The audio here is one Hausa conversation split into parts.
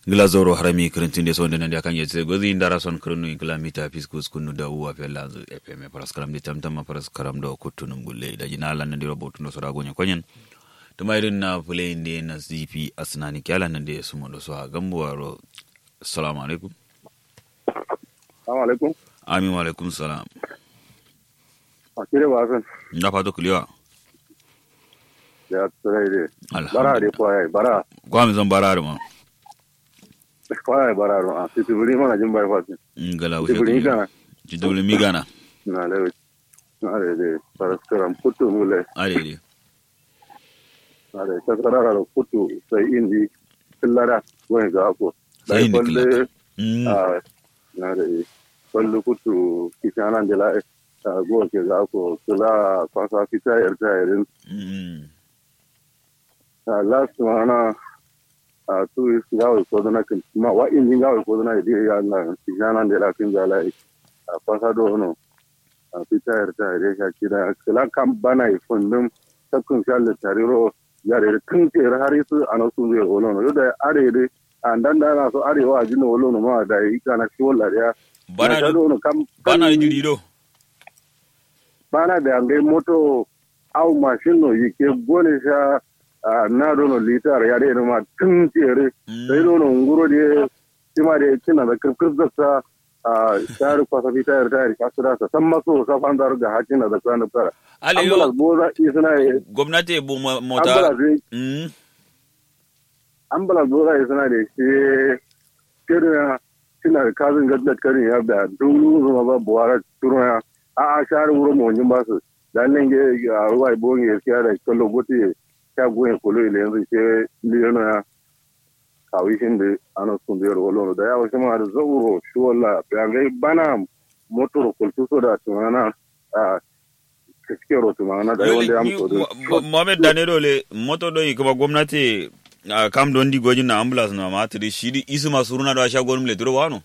glazoro harami kirintin de sonde nande akanye tse gozi ndara son kirinu inkla mita fiskus kunu da uwa fe lanzu fm paras karam de tamtama paras karam do kutunum gulle da jina lan nande robotu no sora gonya konyen tuma irin na play de na zifi asnani kyala nande sumo do so ha gambo waro assalamu alaikum Assalamu alaikum. amin wa alaikum salam Akire ba san. na fato kuliwa Ya tsare de. Bara de alhamdulillah ko ai bara. kwa mi zan bara ma Ko ai bara ro. Ah, titi buri mana jin bai fati. ngala Titi buri wuce kana. ci dole mi gana Na le. Na le de. Para skaram putu mule. are de Na le ta karara ro putu sai indi killara wani ga ko. Sai indi killara. Dai Mm. Ah, na le. Kullu putu kisana de la ah, go ke ga ko kula kwasa fita yarda yarin. Mm. Ah, last mana a tu gawe ko dana kin ma wa in gawe ko dana di ya na kijana de la kin jala a pasa do no a pita er ta re ka kira kala kam bana i fundum takun shal tariro ya re tun ke har su ana su zai olo no da are de an dan da na so are wa jino olo no ma da i kana shi wala ya bana da do no kam bana da jiri do bana da ngai moto au machine no yike gole sha ah, na do no litar ya de no ma tun tere sai do no nguro de tima de kina da kirkir da sa a tar kwasa fita yar tayar kasira sa san maso sa fan dar ga hakin da kan da fara ale ambulance yo boza isna gwamnati bu mo- mota ambulance Mm. ambulance boza isna de shi kira kina da kazin gaddat karin ya da dulu zuma ba buwara turu ya a a shar wuro mo nyin ba su dan nan ge a ruwa bonge ya kiya da kallo goti ta goyen kolo ile yanzu ke liyano ya kawishin da ana sun biyar wolo da ya wasu ma da zauro shi wala bayangai bana motor kultu so da tumana a kiske ro tumana da yawan da ya mutu da mohamed danero le moto do kuma gwamnati a kam don di gojin na ambulance na matri shiri isu masu runa da sha gonum le duro wano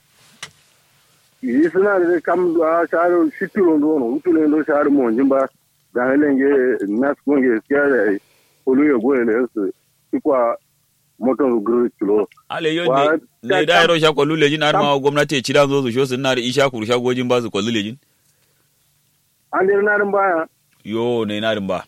yi suna da kam a sharu shitiro do no utule do sharu mo jimba da helenge nas konge kiya da kolu ya goyen da su ikwa motor gru kilo ale yo Wa- ne ne da yaro sha kwallu lejin har ma gwamnati ci da zo su sho sun na da isha kuru sha gojin ba su kwallu lejin an dir na rin baya yo ne na din ba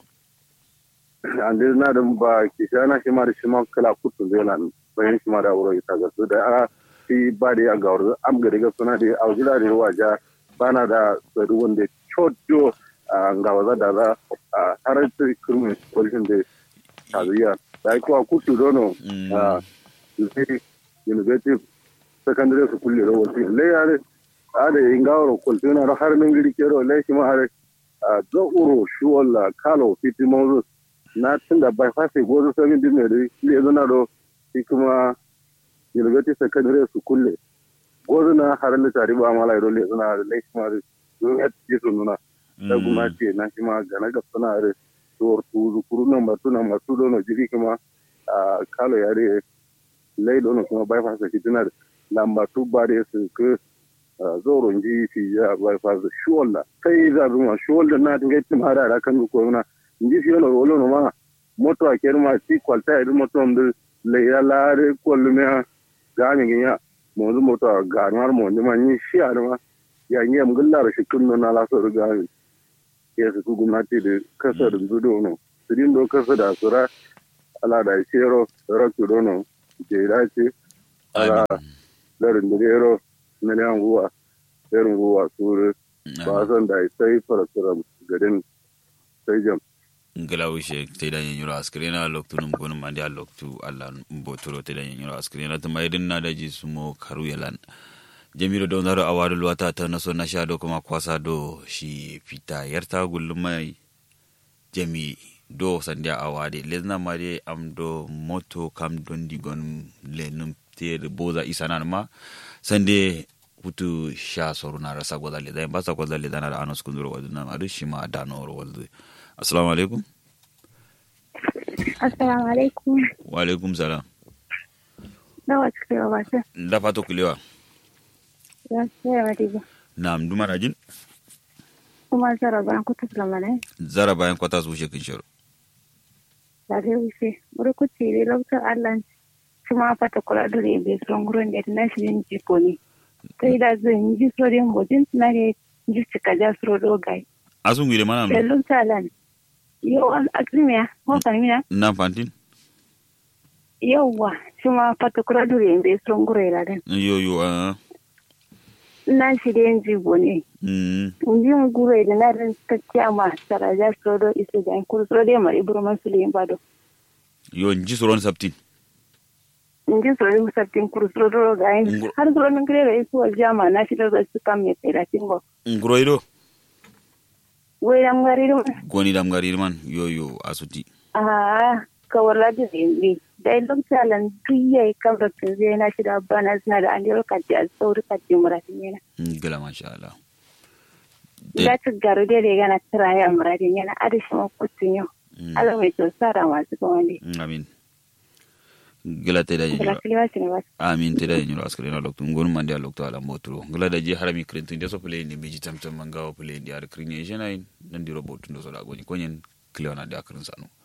an dir na rin ba ki shana shi ma da shi ma kala kutu zai na bayan shi ma da wuro ita ga su da a shi ba da ya gawar am ga daga suna da aujila da waja bana da tsari wanda chojo a gawaza da za a har ta kurmi kwalishin da taziya da kuwa kutu dono Mm. a university secondary school da wasu le ya ne a da yin gawar kwaltina da har min giri kero le shi ma har a zauro shi walla kalo fiti mawzu na tun da bai fasi gozo sabin din ne da le zana do shi kuma university secondary school le gozo na har le tari ba mala do le zana da le shi ma da ya ci su nuna da kuma ce na shi ma gana ga suna da tuwar tuzu kuru nan batu nan batu dono jiri kuma a kalo ya re lai dono kuma bai fasa shi tana da lamba tu ba da su ke zoro ji fi ya bai fasa shuwalla sai za zuma shuwalla na tinga tim hada da kan ko na ji fi yono wolo no ma moto a kerma ti kwalta idu moto ndu le ya lare kollu me ga mi ya mo zu moto a ga mar mo ni ma ni shi a ma ya ni am gullar shi kunno na la so ga mi ya su ku gwamnati da kasa da zudo no sirin do kasa da sura ala da shero rakku dono ke dace ala larin da gero na liyan ruwa irin ruwa suru ba san da sai farasuram garin sai jam ngala wishe te da yin yura askrena loktu num gonum mandi a loktu alla mbotoro te da yin yura askrena to maydin na daji sumo karu yalan jamilu don zaro awadu luwata ta naso na sha do kuma kwasa do shi fita yarta gullum mai jami do sandia awade lezna mari am do moto kam don digon le num te boza isanan ma sande hutu sha soru na rasa gwada le dai basa gwada le dana da anos kunduro waduna ma du shi ma dano ro waldu assalamu alaikum Assalamu alaikum. wa alaikum salam Nawa cikin wata. da fato kulewa Ya sai wa diga. nam duma na jin Kuma zara ban kuta lamane. zara bayan kwata su shekin shiro Da dai wuce. Wuri kuce ne lokacin Allah kuma fata kula da rebe son gurin da na shirin jiko ne sai da zan ji sorin bojin na ne ji cika ja suro dogai asun gire mana no Lelun talan yau an akrimiya ko kalmina na fantin yauwa kuma fata kula da rebe son gurin da yo yo a na shirin jibo ne mm Njin gure da na rin ta kyama saraja suro isu da kuru suro da mari burman su leyin bado yo nji soron saptin Njin suro da musabtin kuru suro da ga yin Ngur- har suro min gire da isu wal jama na shi da su kam me tsira tingo nguroido wai am gari dum goni dam garir man yo yo asuti a ka wala da zindi dai lokacin tuye kam da tunze na shi da bana suna da an yaro kaji a sauri kaji muratin yana gala masha Allah da ta garu da daga na tiraya muratin yana adashi ma kutun yau Mm, Allah mai tsara masu kawai amin gala te da da nyiro kiliwa shi ne ba amin te da nyiro askare na loktu ngon man dia loktu ala motro gala da je harami krentin de so play ni biji tam tam mangawo play dia ar krinye jena nan di robot ndo so da goni konyen kliona da akrin sanu